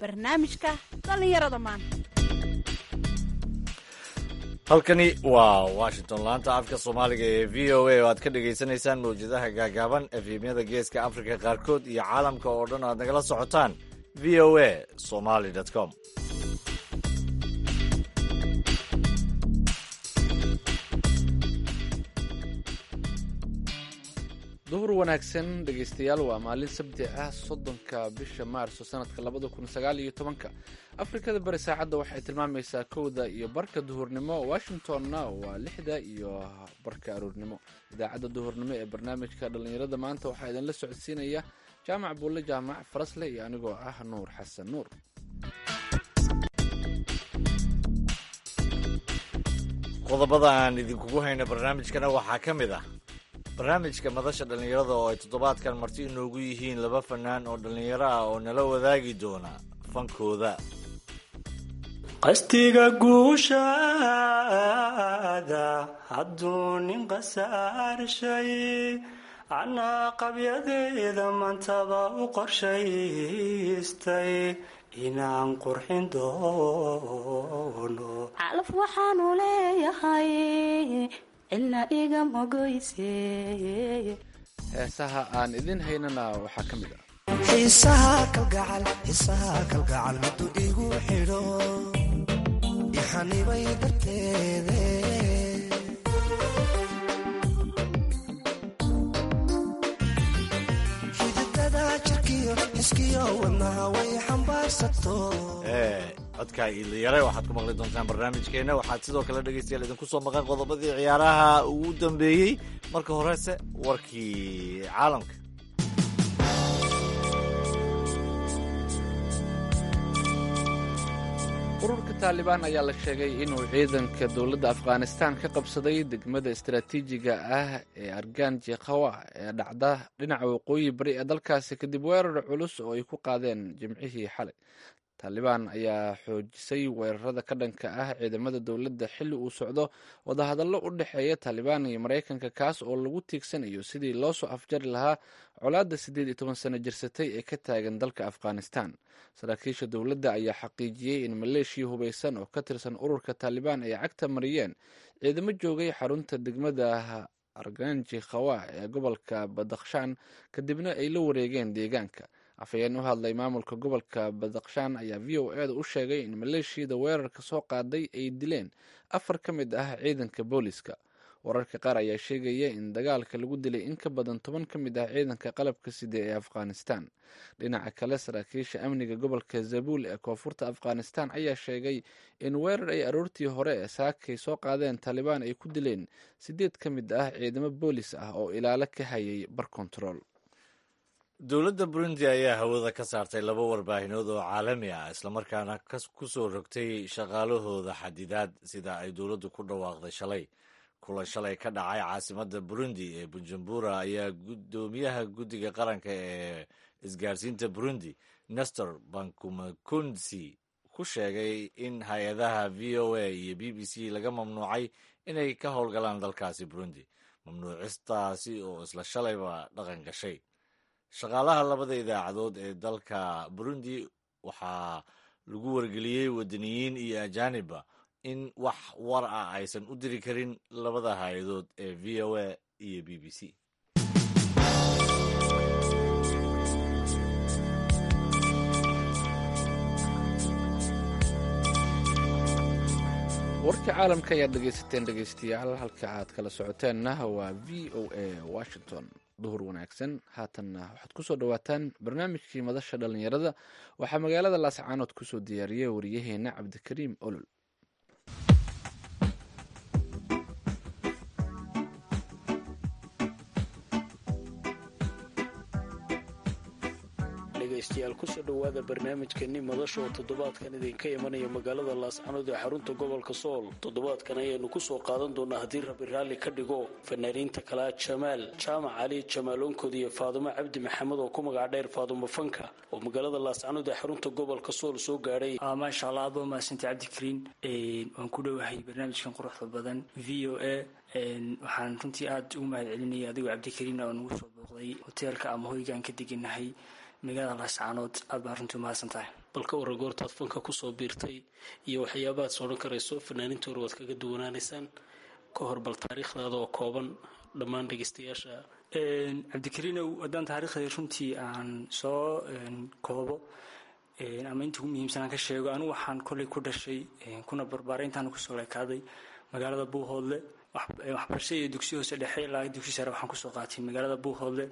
barnaamijka dhallinyarada maanta halkani waa washington laanta afka soomaaliga ee v o a oo aad ka dhagaysanaysaan mawjadaha gaagaaban efemyada geeska afrika qaarkood iyo caalamka oo dhan aad nagala socotaan v o a somaly com duhur wanaagsan dhegaystayaal waa maalin sabti ah soddonka bisha maarso sanadka labada kun sagaal iyo tobanka afrikada bari saacadda waxay tilmaamaysaa kowda iyo barka duhurnimo washingtonna waa lixda iyo barka aroornimo idaacadda duhurnimo ee barnaamijka dhallinyarada maanta waxaa idinla socodsiinaya jaamac buulle jaamac farasle iyo anigoo ah nuur xasan nuur qodobada aan idinkugu hayno barnaamijkana waxaa ka mid ah barnaamijka madasha dhallinyarada oo ay toddobaadkan marti inoogu yihiin laba fanaan oo dhallinyaro ah oo nala wadaagi doona fankooda qastiga guushaada hadduu nin qasaarshay anaa qabyadeeda mantaba u qorshaystay inaan qurxin doono calaf waxaanu leeyahay ilaa iga mogoyse heesaha aan idin haynana waxaa ka mid ah xiisaha kalgacal xiisaha kalgacal miduu igu xidho ixanibay darteede xididada jirkiyo xiskiyo wadnaha way xambaarsato ee codka iilayare waxaad ku maqli doontaan barnaamijkeena waxaad sidoo kale dhegaystayaal idinku soo maqan qodobadii ciyaaraha ugu dambeeyey marka horese warkii caalamka ururka taalibaan ayaa la sheegay inuu ciidanka dowladda afghanistan ka qabsaday degmada istaraatiijiga ah ee arganji khawa ee dhacda dhinaca waqooyi bari ee dalkaasi kadib weerar culus oo ay ku qaadeen jimcihii xalay taalibaan ayaa xoojisay weerarada ka dhanka ah ciidamada dowladda xilli uu socdo wadahadallo u dhexeeya taalibaan iyo maraykanka kaas oo lagu tiigsanayo sidii loo soo afjari lahaa colaadda siddeed iyo toban sano jirsatay ee ka taagan dalka afghanistan saraakiisha dowladda ayaa xaqiijiyey in maleeshiya hubaysan oo ka tirsan ururka taalibaan ay cagta mariyeen ciidamo joogay xarunta degmada arganji khawa ee gobolka badakhshan kadibna ay la wareegeen deegaanka afhayeen u hadlay maamulka gobolka badakhshan ayaa v o e da u sheegay in maleeshiyada weerarka soo qaaday ay dileen afar ka mid ah ciidanka booliska wararka qaar ayaa sheegaya in dagaalka lagu dilay in ka badan toban ka mid ah ciidanka qalabka sida ee afghanistan dhinaca kale saraakiisha amniga gobolka zabuul ee koonfurta afghanistan ayaa sheegay in weerar ay aroortii hore ee saakay soo qaadeen taalibaan ay ku dileen sideed ka mid ah ciidamo boolis ah oo ilaalo ka hayay bar kontarool dowladda burundi ayaa hawada ka saartay laba warbaahinood oo caalami ah islamarkaana ku soo rogtay shaqaalahooda xadidaad sida ay dowladdu ku dhawaaqday shalay kulan shalay ka dhacay caasimadda burundi ee bujumbura ayaa guddoomiyaha guddiga qaranka ee isgaarsiinta burundi nestor bankumakunsi ku sheegay in hay-adaha v o a iyo b b c laga mamnuucay inay ka howlgalaan dalkaasi burundi mamnuucistaasi oo isla shalayba dhaqan gashay shaqaalaha labada idaacadood ee dalka burundi waxaa lagu wargeliyey wadaniyiin iyo ajaanibba in wax war ah aysan u diri karin labada hay-adood ee v o a iyo b b c warka caalamka ayaad dhegaysateen dhegaystayaal halka aad kala socoteenna waa v o a washington duhur wanaagsan haatanna waxaad kusoo dhawaataan barnaamijkii madasha dhallinyarada waxaa magaalada laascaanood kusoo diyaariyay wariyaheena cabdikariim olol dhegaystayaal kusoo dhowaada barnaamijkani madasha oo toddobaadkan idinka imanaya magaalada laascanood ee xarunta gobolka sool toddobaadkan ayaanu kusoo qaadan doonaa haddii rabi raalli ka dhigo fanaaniinta kalaa jamaal jaamac cali jamaaloonkood iyo faadumo cabdi maxamed oo ku magac dheer faadumo fanka oo magaalada laascanood ee xarunta gobolka sool soo gaadhay maasha allah aad baa mahadsantahay cabdikariin waan ku dhowahay barnaamijkan quruxda badan v o a waxaan runtii aada ugu mahad celinaya adigoo cabdikariin oo nagu soo booqday hoteelka ama hoygaan ka deganahay magaalada laascaanood aad baa runtii umahadsan tahay bal ka warra goortaad fanka kusoo biirtay iyo waxyaabahaad sodhan karayso fanaaniinta hore waad kaga duwanaanaysaan ka hor bal taariikhdaada oo kooban dhammaan dhegeystayaasha cabdikariinow haddaan taariikhda runtii aan soo koobo ama inta ugu muhiimsan aan ka sheego anigu waxaan kolley ku dhashay kuna barbaaray intaan kusoo leekaaday magaalada buuhoodle waxbarashada iyo dugsi hoose dhexe ilaa dugsi sare waxaan kusoo qaatay magaalada buuhoodle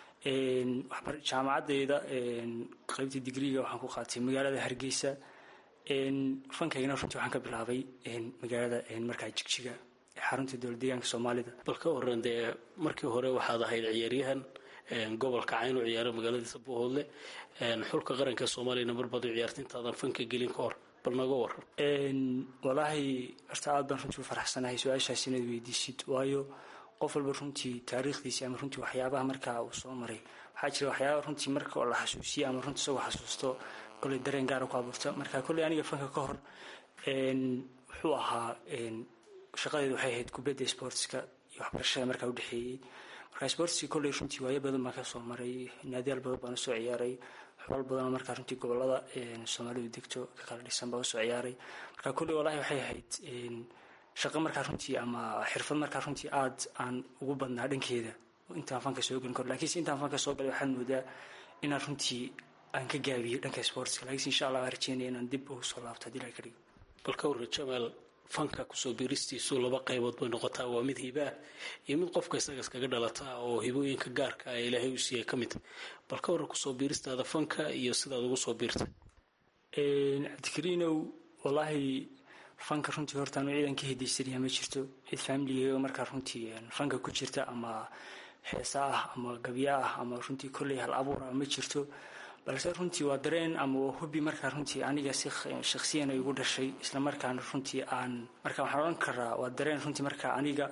jaamacadeyda qaybta digriga waxaan ku qaatay magaalada hargeysa fankaygana runtii waxaan ka bilaabay magaalada markaa jigjiga ee xarunta dowlad deegaanka soomaalida bal ka waran dee markii hore waxaad ahayd ciyaaryahan gobolka cayn u ciyaara magaaladiisa buuhoodle xulka qaranka soomaaliyana marbaad u ciyaartay intaadan fanka gelin ka hor bal naga waran walaahi horta aad baan runtii u faraxsanahay su-aashaas inaad weydiisid waayo qof walba runtii taariikhdiisi ama runtii waxyaabaha markaa uu soo maray waxaa jira waxyaaba runtii marka la xasuusiye ama runtii isagoo xasuusto koley dareen gaara ku abuurta marka kolley aniga fanka ka hor wuxuu ahaa shaqadeedu waxay ahayd kubadda sportska iyo waxbarashada markaa udhexeeyey marka sportski kolley runtii waayo badan baan kasoo maray naadiyaal badan baan usoo ciyaaray xubal badanoo markaa runtii gobolada soomaalidu degto ka kala dhisan baan usoo ciyaaray marka kolley walahi waxay ahayd shaqo markaa runtii ama xirfad markaa runtii aad aan ugu badnaa dhankeeda intaan fanka soo gelin karo lakiinse intaan fanka soo galay waxaad moodaa inaan runtii aan ka gaabiyo dhanka sportska lakiinse insha allah waan rajeynaya inaan dib ugu soo laabto hadii la ka dhigo bal ka warra jamaal fanka kusoo biiristiisu laba qaybood bay noqotaa waa mid hiba ah iyo mid qofka isaga iskaga dhalataa oo hibooyinka gaarka ah ilaahay u siiyay ka mid bal ka warra kusoo biiristaada fanka iyo sidaad ugu soo biirtay cabdikariinow wallaahi fanka runtii horta anu ciidan ka hidaysanayaa ma jirto cid faamiligeyga markaa runtii fanka ku jirta ama heesa ah ama gabya ah ama runtii kolley hal abuur ah ma jirto balse runtii waa dareen ama waa hubi markaa runtii aniga si shaksiyan ay igu dhashay isla markaana runtii aan marka waxaan odhan karaa waa dareen runtii markaa aniga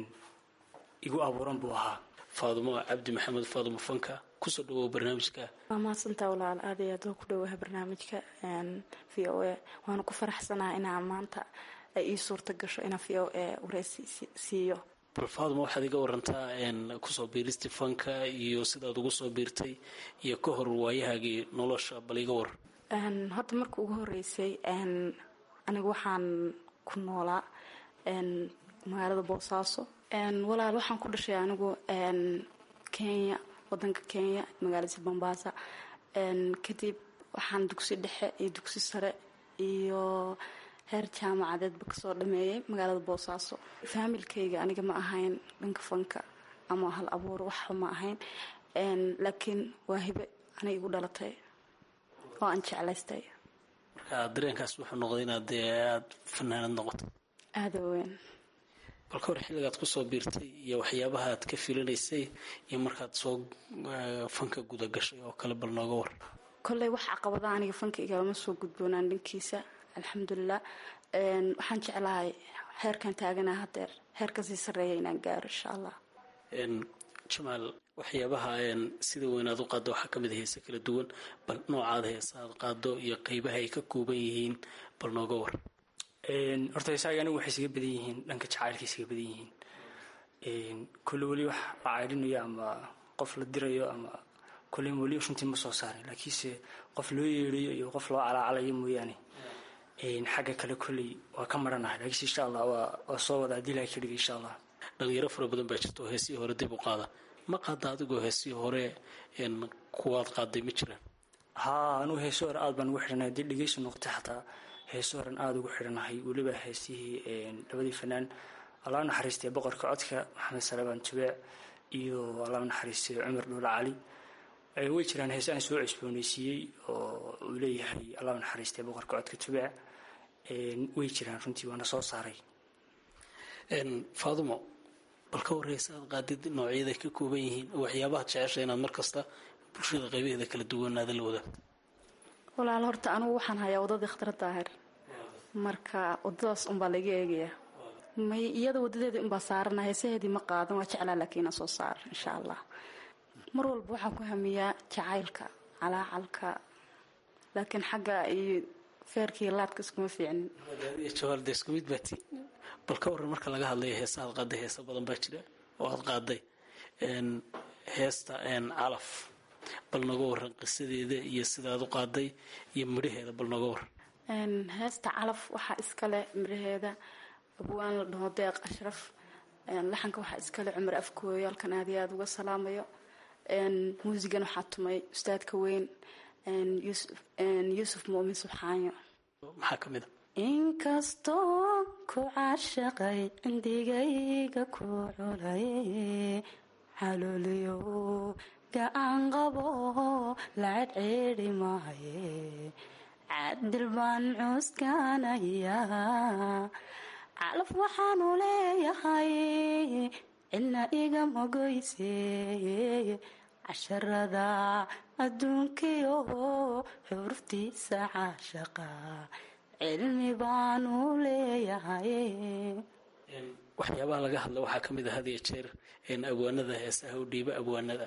igu abuuran buu ahaa faadumo cabdi maxamed faadumo fanka kusoo dhawow barnaamijka waa mahadsantaa walaal aad iyo aad waa ku dhowaha barnaamijka v o a waana ku faraxsanaha inaa maanta ay ii suurta gasho inaa v o a wareysi siiyo bal faaduma waxaad iga warantaa kusoo biiristii fanka iyo sidaad ugu soo biirtay iyo ka hor waayahaagii nolosha bal iga war horta marka ugu horeysay aniga waxaan ku noolaa magaalada boosaaso walaal waxaan ku dhashay anigu kenya wadanka kenya magaalada bombasa kadib waxaan dugsi dhexe iyo dugsi sare iyo heer jaamacadeedba kasoo dhameeyay magaalada boosaaso faamilkayga aniga ma ahayn dhanka fanka ama hal abuur waxba ma ahayn laakiin waa hibe aniga igu dhalatay oo aan jeclaystay marka dareenkaas wuxuu noqday inaad dee aada fanaanad noqoto aada weyn balka hor xilligaad kusoo biirtay iyo waxyaabaha aad ka filinaysay iyo markaad soo fanka guda gashay oo kale bal nooga war kolley wax caqabada aniga fanka igalama soo gudboonaan dhankiisa alxamdulilah waxaan jeclahay heerkan taagana hadeer heerkan sii sareeya inaan gaaro insha allah jamaal waxyaabaha sida weyn aad u qaaddo waxaa ka mid a heese kala duwan bal noocaad heesa aad qaado iyo qeybaha ay ka kooban yihiin bal nooga war horta heesaaga anigu waxay isaga badan yihiin dhanka jacaylka isaga badan yihiin kolle weli wax la caydhinayo ama qof la dirayo ama kolle weli runtii ma soo saarin laakiinse qof loo yeedhayo iyo qof loo calaacalayo mooyaane xagga kale kolley waa ka maranahay laakiinse insha allah waa soo wada haddii ilahay ka dhiga insha allah dhalinyaro fara badan baa jirta oo heesihii hore dib u qaada ma qaada adigoo heesihii hore kuwaad qaaday ma jiraan haa anugu heeso hore aad baan ugu xidhanahay haddii dhegeysi noqotay xataa heeso horen aada ugu xidhanahay weliba heesihii labadii fanaan allah naxariistay boqorka codka maxamed salebaan tubeec iyo allah naxariistay cumar dhuula cali way jiraan heese aan soo cusbooneysiiyey oo uu leeyahay allah naxariistay boqorka codka tubeec way jiraan runtii waana soo saaray faadumo bal ka warreysa aad qaadid noocyaday ka kooban yihiin waxyaabaha jecesha inaad mar kasta bulshada qaybaheeda kala duwanaada la wadaagto walaal horta anigu waxaan hayaa wadadii khatar daahir marka wadadaas unbaa laga eegayaa may iyada wadadeeda unbaa saarana heesaheedii ma qaadan waa jeclaa laakiin soo saar insha allah mar walba waxaan ku hamiyaa jacaylka calaacalka laakiin xagga iyo feerkii laadka iskuma fiicnin jawaalda isku mid baati bal ka warran marka laga hadlayo heesa aad qaaday heesa badan baa jira oo aad qaaday heesta calaf bal naga waran qisadeeda iyo sidaad u qaaday iyo midhaheeda bal naga waran heesta calaf waxaa iskale midhaheeda abwaan la dhaho deeq ashraf laxanka waxaa iskale cumar afkooyo halkan aad iyo aada uga salaamayo muusigan waxaa tumay ustaadka weyn yuusuf muumin subxaanyo maxaa ka mid a inkastoo ku caashaqay cindigayga ku culay xalooliyo gacan qabo lacad ceedhi maaye cadil baan cuuskanaya calaf waxaanu leeyahay cidna igama goyse casharada adduunkiyo xuruftiisa caashaqa cilmi baanu leeyahay waxyaabaha laga hadla waxaa ka mid a had iyo jeer abwaanada heesaha u dhiiba abwaanada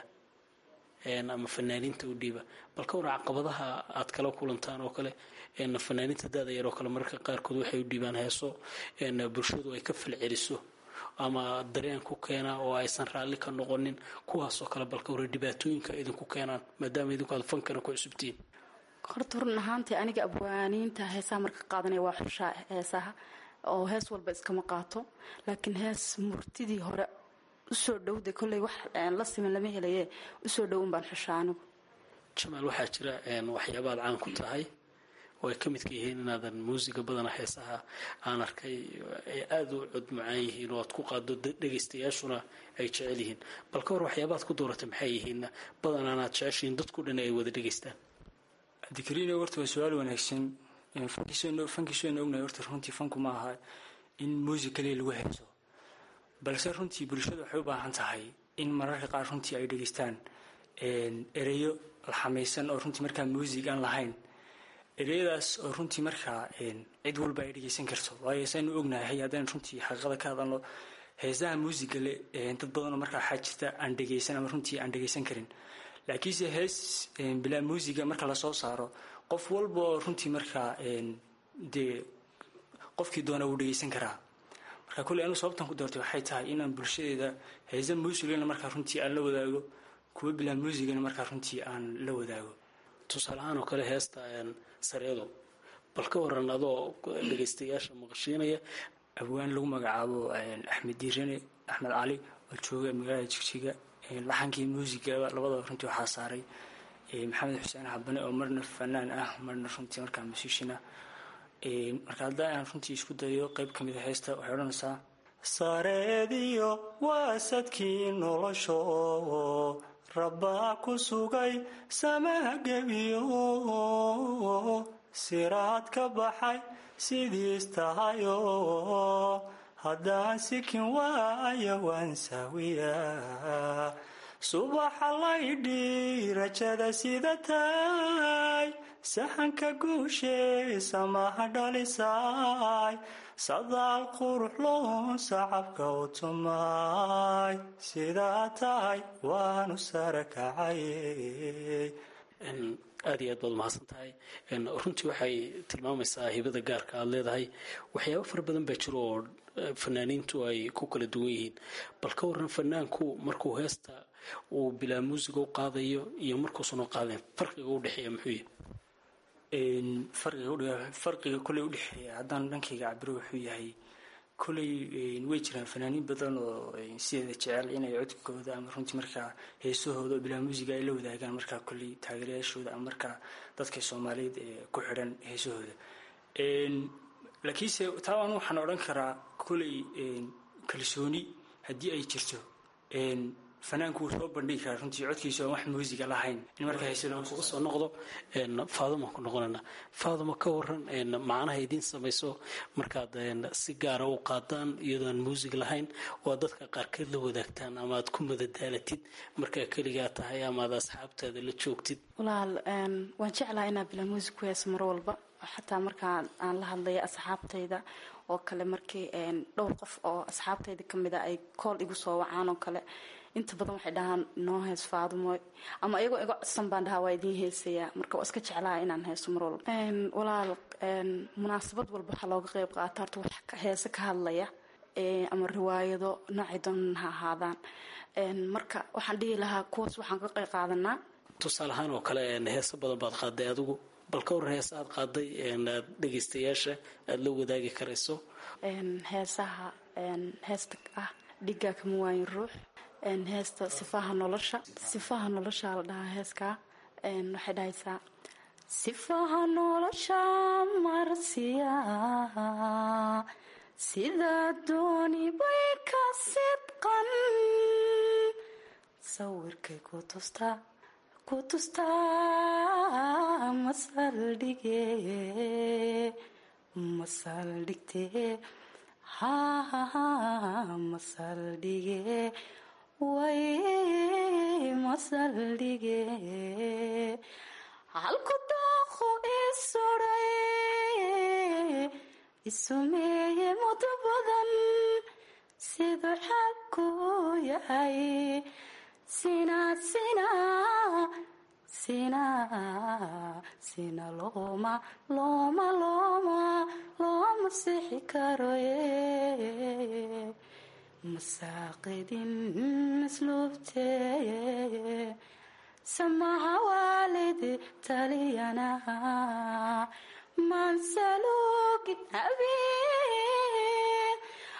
ama fanaaniinta u dhiiba bal ka waran caqabadaha aad kala kulantaan oo kale fanaaniinta daada yar oo kale mararka qaarkood waxay u dhiibaan heeso bulshadu ay ka falceliso ama dareen ku keenaa oo aysan raalli ka noqonin kuwaasoo kale balka waran dhibaatooyinka idinku keenaan maadaama idinku aad fankana ku cusubtihiin horta run ahaantii aniga abwaaniinta heesaha marka qaadanaya waa xushaa heesaha oo hees walba iskama qaato laakiin hees murtidii hore usoo dhowda kolley wax la siman lama helaye usoo dhowan baan xushaa anigu jamaal waxaa jira waxyaabaad caan ku tahay oo ay ka midka yihiin inaadan muusiga badana heesaha aan arkay ay aada u cod macaan yihiin oo aad ku qaado dhegaystayaashuna ay jecel yihiin bal ka hor waxyaabaad ku dooratay maxay yihiinna badan aanaad jeceshihiin dadku dhan ay wada dhegaystaan cabdikariino horta waa su-aal wanaagsan fankiisoona ognahay horta runtii fanku ma aha in muusig kaliya lagu heeso balse runtii bulshada waxay u baahan tahay in mararka qaar runtii ay dhegaystaan ereyo laxamaysan oo runtii markaa muusig aan lahayn ereyadaas oo runtii markaa cid walba ay dhegaysan karto waayo saynu ognahay haddaan runtii xaqiiqada ka hadalno heesaha muusiga le dad badanoo markaa waxaa jirta aan dhegaysan ama runtii aan dhegaysan karin laakiinse hees bilaa muusiga marka lasoo saaro qof walba oo runtii markaa dee qofkii doona wuu dhegaysan karaa marka kolley anigu sababtan ku doortay waxay tahay inaan bulshadeeda heesa muusigana markaa runtii aan la wadaago kuwa bilaa muusigana markaa runtii aan la wadaago tusaalahaan oo kale heesta sareedo bal ka waran adoo dhegaystayaasha maqashiinaya abwaan lagu magacaabo axmed diirane axmed cali oo jooga magaalada jigjiga laxankii muusigaba labadaba runtii waxaa saaray maxamed xuseen xabane oo marna fanaan ah marna runtii markaa musiishin ah marka haddaa aan runtii isku dayo qeyb ka mid a heesta waxay odhanaysaa sareediyo waasadkii nolosho rabbaa ku sugay samaha gebiyo siraad ka baxay sidiis tahayo haddaan sikin waaya waan saawiya subaxa laydhi rajada sida tahay saxanka guusheesa maha dhalisaay sadaal qurux loon sacabka u tumay sidaa tahay waanu sara kacay aada iyo aad baad umahadsan tahay runtii waxay tilmaamaysaa hibada gaarka aada leedahay waxyaabo fara badan baa jiro oo fanaaniintu ay ku kala duwan yihiin bal ka waran fanaanku markuu heesta uu bilaa muusiga u qaadayo iyo markuusan u qaadeen farqiga u dhexeeya muxuu yahy farqiga koley udhexeeya haddaan dhankayga cabiro wuxuu yahay koley way jiraan fanaaniin badan oo sideeda jecel inay codkooda ama runtii markaa heesahooda oo bilaa muusiga ay la wadaagaan markaa koley taageerayaashooda ama markaa dadka soomaaliyeed ee ku xidhan heesahooda laakiinse taa anu waxaan odhan karaa koley kalsooni haddii ay jirto fanaanku wuu soo bandhigi karaa runtii codkiisa aan wax muusiga lahayn in markaa heesada kuga soo noqdo faaduma ku noqonayna faaduma ka waran macnaha idiin samayso markaad si gaara u qaadaan iyadoo aan muusig lahayn oo aad dadka qaarkeed la wadaagtaan ama aad ku madadaalatid markaa keligaa tahay ama aad asxaabtaada la joogtid walaal waan jeclaha inaa bilaa muusig ku heeso mar walba xataa markaa aan la hadlaya asxaabtayda oo kale markii dhowr qof oo asxaabtayda kamid a ay kool igu soo wacaan oo kale inta badan waxay dhahaan noo hees faadumoy ama iyagoo iga codsan baan dhahaa waa idiin heesayaa marka waa iska jeclaha inaan heeso mar walba walaal munaasabad walba waxaa looga qeyb qaata horta wax heese ka hadlaya ama riwaayado noocay doonan ha ahaadaan marka waxaan dhihi lahaa kuwaas waxaan ka qeyb qaadanaa tusaale ahaan oo kale heeso badan baad qaaday adigu bal ka waran heesa aad qaaday aad dhegaystayaasha aada la wadaagi karayso heesaha heesta ah dhigaa kama waayin ruux heesta sifaha nolosha sifaha nolosha la dhahaa heeskaa waxay dhahaysaa sifaha nolosha marsiya sidaa dooni bay ka sidqan sawirkay ku tustaa ku tustaa masaldhige masaldhigtee ha masaldhige way masaldhige halku daaqo isuray isumeeye mudo badan siduu xagku yahay sina sina sina sina looma looma looma looma sixi karoye masaaqidin masluubteye samaha waalidi taliyana mansalugin habeen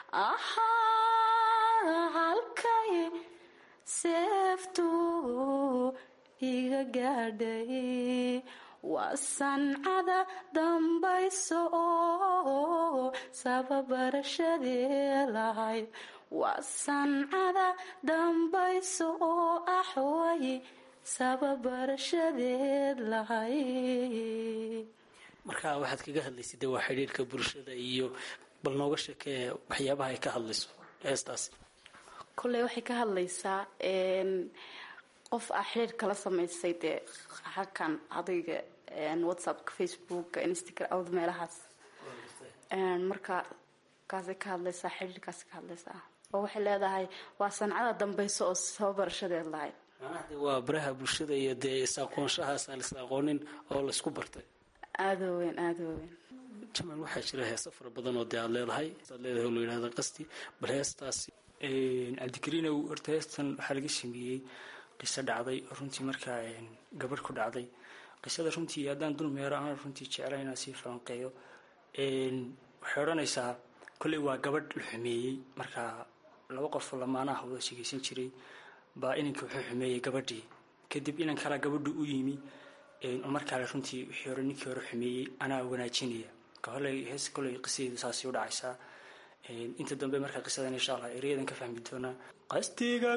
ahaa halkay seeftu iga gaadhay waa sancada dambayso oo sababarashadee lahayd waa sancada dambayso oo axway sababarashadeed lahayd marka waxaad kaga hadlaysay de waa xidhiirka bulshada iyo bal nooga sheekee waxyaabaha ay ka hadlayso heestaas kolley waxay ka hadlaysaa qof ah xiriir kala samaysay dee halkan adayga whatsappka facebooka instagram awd meelahaas marka kaasay ka hadlaysaa xiriirkaas ka hadlaysaa oo waxay leedahay waa sancada dambayso oo sababarashadeed lahayd macnaha de waa baraha bulshada iyo dee is-aqoonshahaas aan is aqoonin oo laysku bartay aada weyn aada weyn jamal waxaa jira heeso fara badan oo dee aad leedahay aad leedahay oo la yidhahda qasti bal heestaasi cabdikariinow horta heestan waxaa laga sameeyey qiso dhacday oo runtii markaa gabadh ku dhacday qisada runtii haddaan dul meero aan runtii jecla inaan sii falanqeeyo waxay odhanaysaa kolley waa gabadh la xumeeyey markaa laba qof lamaanaha wada shegeysan jiray baa inankii wuxuu xumeeyey gabadhii kadib inan kalaa gabadhu u yimi oo markaale runtii wixii hore ninkii hore xumeeyey anaa wanaajinaya koley hees koley qisadeedu saasi u dhacaysaa inta dambe markaa qisadan insha allah ereyadan ka fahmi doonaa qastiga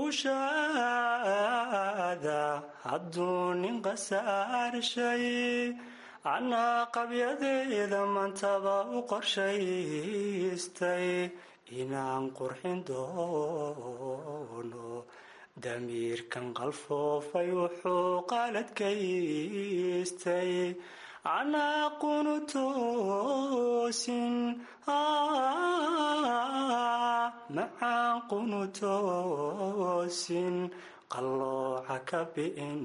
guushaada hadduu nin qasaarshay anaa qabyadeeda mantaba u qorshaystay inaan qurxin doono damiirkan qalfoofay wuxuu qaaladkaystay anaa qunu toosin macaan qunu toosin qallooca ka bi'in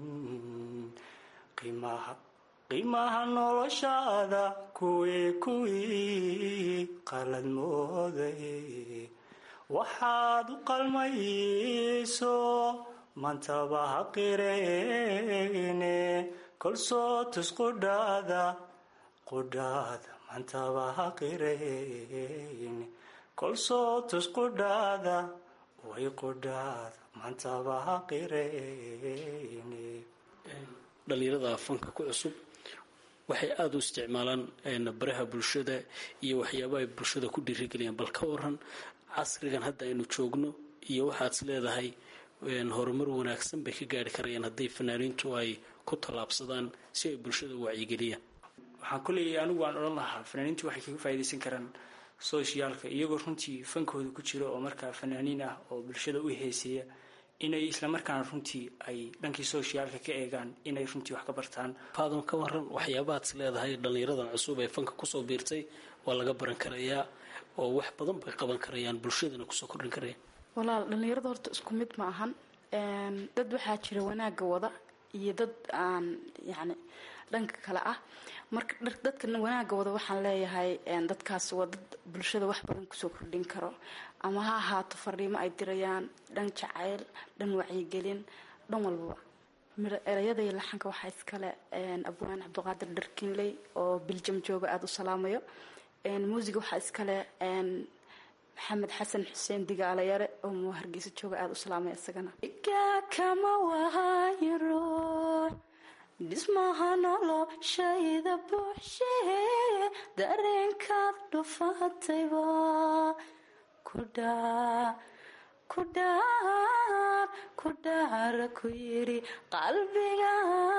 qiimaha noloshaada kuwii kuwii qalad mooday waxaad u qalmayso mantaba ha qireene kolsoo tus qudhaada qudhaada mantaba ha qireyne kolsoo tus qudhaada way qudhaada mantaba ha qireyne dhalinyarada fanka ku cusub waxay aada u isticmaalaan baraha bulshada iyo waxyaaba ay bulshada ku dhiirigeliyaan bal ka waran casrigan hadda aynu joogno iyo waxaad is leedahay horumar wanaagsan bay ka gaari karayaan haddii fanaaniintu ay ku tallaabsadaan si ay bulshada u wacyigeliyaan waxaan kuleeyahay anigu waan odhan lahaa fanaaniintu waxay kaga faa'iidaysan karaan sooshiyaalka iyagoo runtii fankooda ku jira oo markaa fanaaniin ah oo bulshada u heeseeya inay islamarkaana runtii ay dhankii sooshiyaalka ka eegaan inay runtii wax ka bartaan faadon ka waran waxyaabahaad is leedahay dhallinyaradan cusub ee fanka kusoo biirtay waa laga baran karayaa oo wax badan bay qaban karayaan bulshadana kusoo kordhin karayaan walaal dhallinyarada horta isku mid ma ahan dad waxaa jira wanaagga wada iyo dad aan yacni dhanka kale ah marka dadka wanaagga wada waxaan leeyahay dadkaas waa dad bulshada wax badan kusoo kordhin karo ama ha ahaato fariimo ay dirayaan dhan jacayl dhan wacyigelin dhan walbaba erayada iyo laxanka waxaa iskale abwaan cabdiqaadir dharkinley oo biljam jooga aada u salaamayo muusiga waxaa iskale maxamed xasan xuseen digaalayare oo hargeysa jooga aada u salaamaya isagana kama waayo ruux dhismaha noloshayda buuxshee dareenkaad dhufatayba kudhaa kudhaar kudhaara ku yidhi qalbiga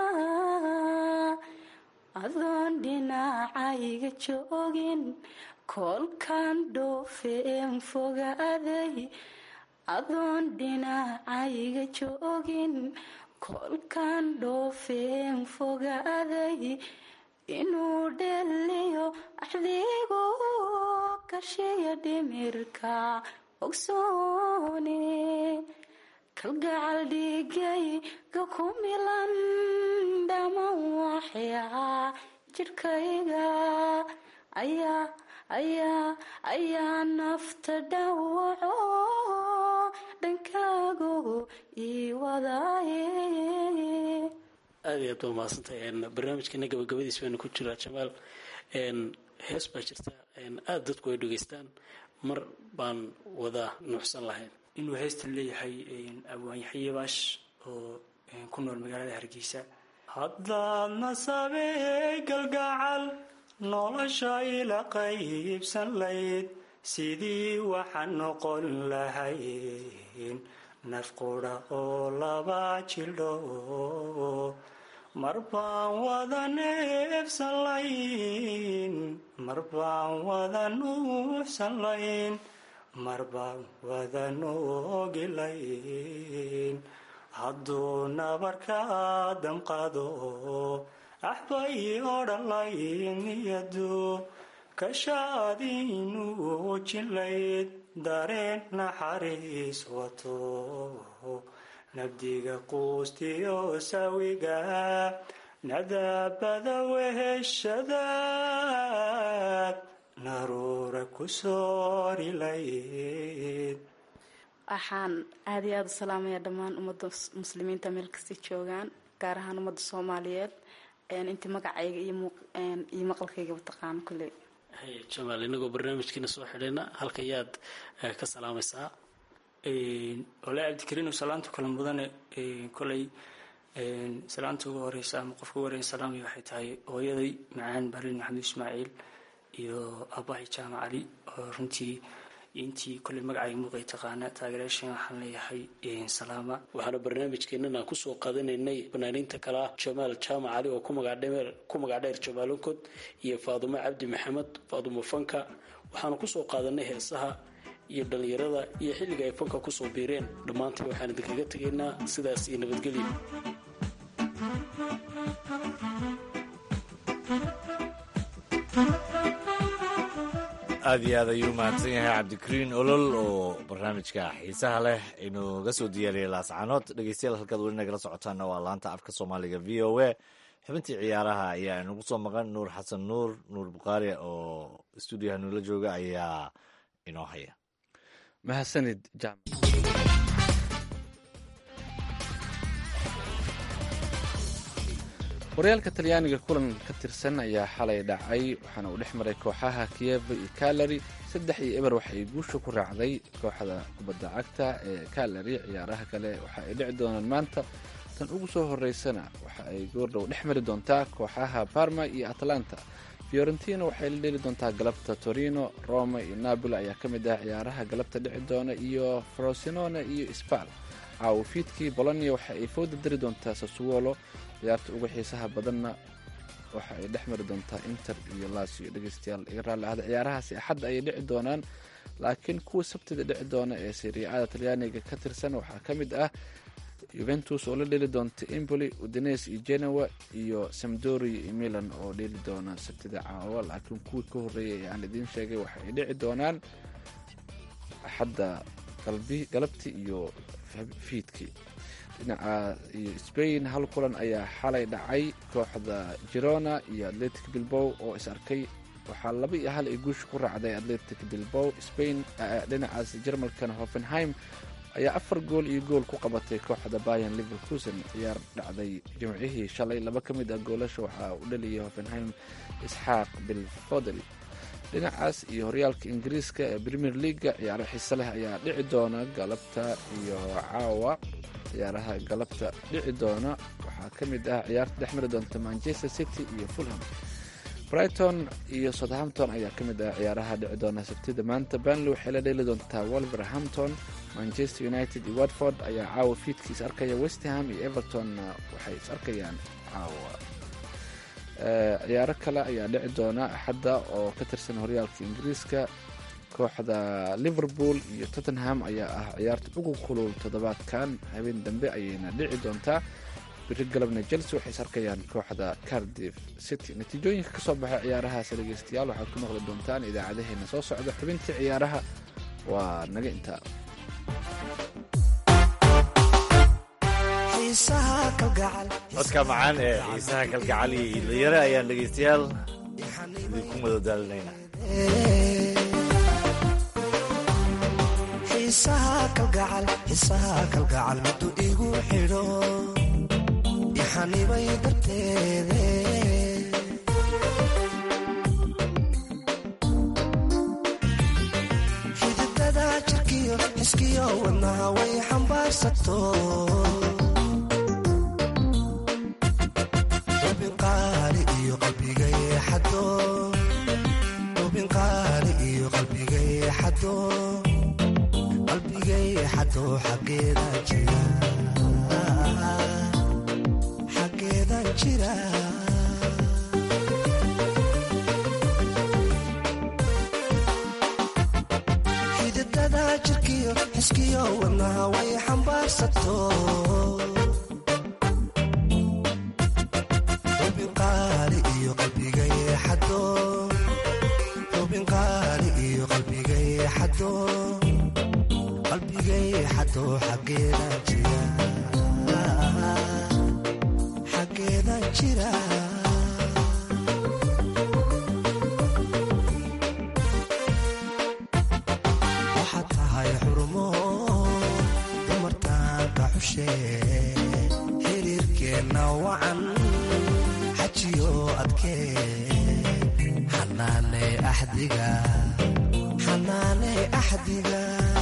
adoon dhinacayga joogin koolkan dhoofeen fogaaday adoon dhinacayga joogin koolkan dhoofeen fogaaday inuu dheliyo axdiigu kashiya dhimirka ogsoone kalgacal dhigayga ku milan dhaman waxyaa jidhkayga ayaa ayaa ayaa nafta dhawaco dhankaagu ii wadaaye aad iyo aad baa mahadsantahay barnaamijkeena gabagabadiis baynu ku jiraa jamaal hees baa jirta aada dadku ay dhegeystaan mar baan wada nuuxsan lahayn inuu heystan leeyahay abwaanyaxye baash oo ku nool magaalada hargeysa haddaad nasabey galgacal nolosha ila qaybsan layd sidii waxaan noqon lahayn naf qudha oo laba jildho mar baan wada neefsan layn mar baan wada nuuxsan layn mar baan wada noogi layn hadduu nabarkaa damqado axbay odhan layn niyadu kashaadiinuu jilayd dareen naxariis wato nabdiga quustiyo sawiga nadaabada weheshadaad naruura ku soori layd waxaan aada iyo aada u salaamaya dhammaan ummadda muslimiinta meel kasta joogaan gaar ahaan ummadda soomaaliyeed intii magacayga iyo maqalkaygaba taqaano kulley hay jamaal inagoo barnaamijkiina soo xidhayna halka yaad ka salaamaysaa walahi cabdikariin salaanta kala mudane koley salaanta ugu horeysa ama qofka ugu horeysa salaamay waxay tahay hooyaday macaan barin maxamed ismaaciil iyo abahay jaamac cali oo runtii intii koley magacayga muuqay taqaana taageerayaashan waxaan leeyahay salaama waxaana barnaamijkeenan aan kusoo qaadanaynay fanaaniinta kale ah jamaal jaamac cali oo ku magac dheer jamaalunkod iyo faadumo cabdi maxamed faadumo fanka waxaanu kusoo qaadanay heesaha iyo dhallinyarada iyo xilliga ay fanka kusoo biireen dhammaantii waxaan idinkaga tegaynaa sidaas iyo nabadgelyo aada iyo aad ayuu mahadsan yahay cabdikariin olol oo barnaamijka xiisaha leh inuuga soo diyaariyay laascanood dhegeystayaal halkaad weli nagala socotaana waa laanta afka soomaaliga v o a xubintii ciyaaraha ayaa inagu soo maqan nuur xasan nuur nuur bukhaari oo stuudiyaha nuula jooga ayaa inoo haya mahadsanid jam horyaalka talyaaniga kulan ka tirsan ayaa xalay dhacay waxaana uu dhex maray kooxaha kiev iyo kalari saddex iyo eber waxay guusha ku raacday kooxda kubadda cagta ee kalari ciyaaraha kale waxa ay dhici doonaan maanta tan ugu soo horeysana waxa ay goordhow dhex mari doontaa kooxaha parma iyo atlanta fiorentina waxay la dheli doontaa galabta torino roma iyo napoli ayaa ka mid ah ciyaaraha galabta dhici doona iyo frosinone iyo spal caawo fiidkii bolonia waxa ay fooda dari doontaa sassuolo ciyaarta uga xiisaha badanna waxa ay dhex mari doontaa inter iyo lasio dhegeystayaal iga raalli ahda ciyaarahaasi axadda ayay dhici doonaan laakiin kuwa sabtida dhici doona ee siriicada talyaaniga ka tirsan waxaa ka mid ah yuventus oo la dheli doonta emboli udines iyo genoa iyo samdoria iyo milan oo dheli doona sabtida caawa laakiin kuwii ka horreeyay ee aan idiin sheegay waxa ay dhici doonaan axadda galabti iyo fiidkii dhinaca iyo spain hal kulan ayaa xalay dhacay kooxda girona iyo atletic bilbow oo is arkay waxaa laba iyo hal ay guusha ku raacday atletic bilbow spain dhinacaas jarmalkana hoffenheim ayaa afar gool iyo gool ku qabatay kooxda bayan liverkusen ciyaar dhacday jimcihii shalay laba ka mid ah goolasha waxaa u dhaliyay hoffenheim isxaaq bilfodel dhinacaas iyo horyaalka ingiriiska ee premier leaga ciyaaro xiise leh ayaa dhici doona galabta iyo caawa ciyaaraha galabta dhici doona waxaa ka mid ah ciyaarta dhex mari doonta manchester city iyo fulham brighton iyo southampton ayaa ka mid ah ciyaaraha dhici doona sabtida maanta banley waxay la dheeli doontaa wolverhampton manchester united iyo watford ayaa caawa fiidka is arkaya westham iyo evertonna waxay is arkayaan caawa ciyaaro kale ayaa dhici doona axadda oo ka tirsan horyaalka ingiriiska kooxda liverpool iyo tottenham ayaa ah ciyaarta ugu kulul toddobaadkan habeen dambe ayayna dhici doontaa biri galabna chelsea waxay is arkayaan kooxda cardiff city natiijooyinka ka soo baxay ciyaarahaas dhegeystayaal waxaad ku maqli doontaan idaacadaheena soo socda xubintii ciyaaraha waa naga intaa codka macaan ee xiisaha kalgacal iyo iidlayare ayaan dhegaystayaal idinku madadaalinayna xiisaha kalgacal xiisaha kalgacal miduu igu xidho ixanibay darteede xididada jirkiyo xiskiyo wadnaha way xambaarsato ubinqaali iyo qalbiga yeexado ubinqaali iyo qalbiga yeexado qalbiga yeexado xaggeeda jira xaggeeda jira xididada jirkiyo xiskiyo wadnaha way xambaarsato ubinqaali iyo qalbiga yeexado ubinqaali iyo qalbiga yeexado qalbiga yeexado xaggeeda jira xaggeeda jira waxaad tahay xurmo dumartaanka xushe xiriirkeenna wacan xajiyo adkee xanaane axdiga xanaane axdiga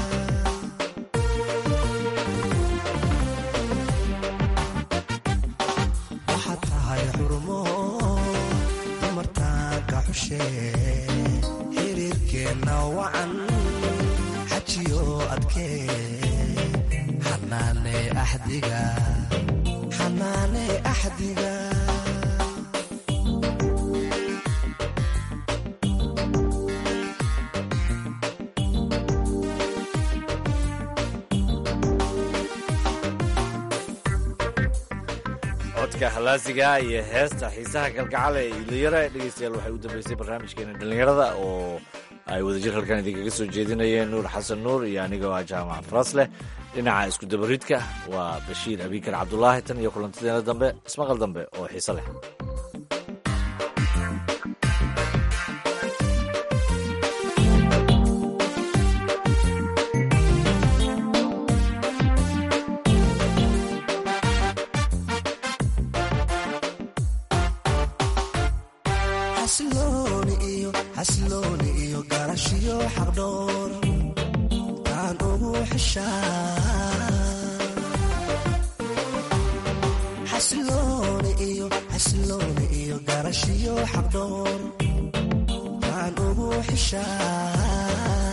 waxaad tahay xurmo dumartaanka xushe xiriirkeenna wacan xajiyo adkee xanaane axdiga xanaane axdiga codka halaasiga iyo heesta xiisaha kalgacal ee iidlayare dhegeystayaal waxay u dambeysay barnaamijkeena dhallinyarada oo ay wadajir halkan idinkaga soo jeedinayeen nuur xasan nuur iyo anigoo ah jaamac farasleh dhinaca iskudabaridka waa bashiir abiikar cabdulaahi tan iyo kulantadeena dambe ismaqal dambe oo xiise leh xasilooni iyo xasilooni iyo garashiyo xaqdhoor taan ugu xishaa xasilooni iyo xasilooni iyo garashiyo xaqdhoor taan ugu xishaa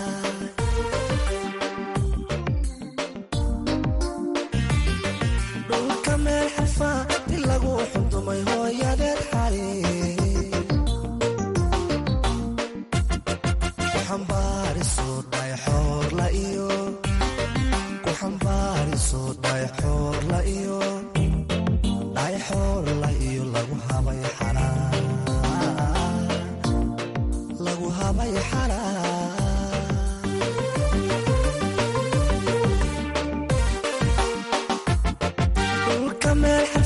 dhulka meel xarfaa di lagu xundumay hooyadeed xali kuxambaariso dhayxoorla iyo kuxambaariso dhayxoorla iyo dhayxoorla iyo lagu habay xalaa lagu habay xalaa dhulka meel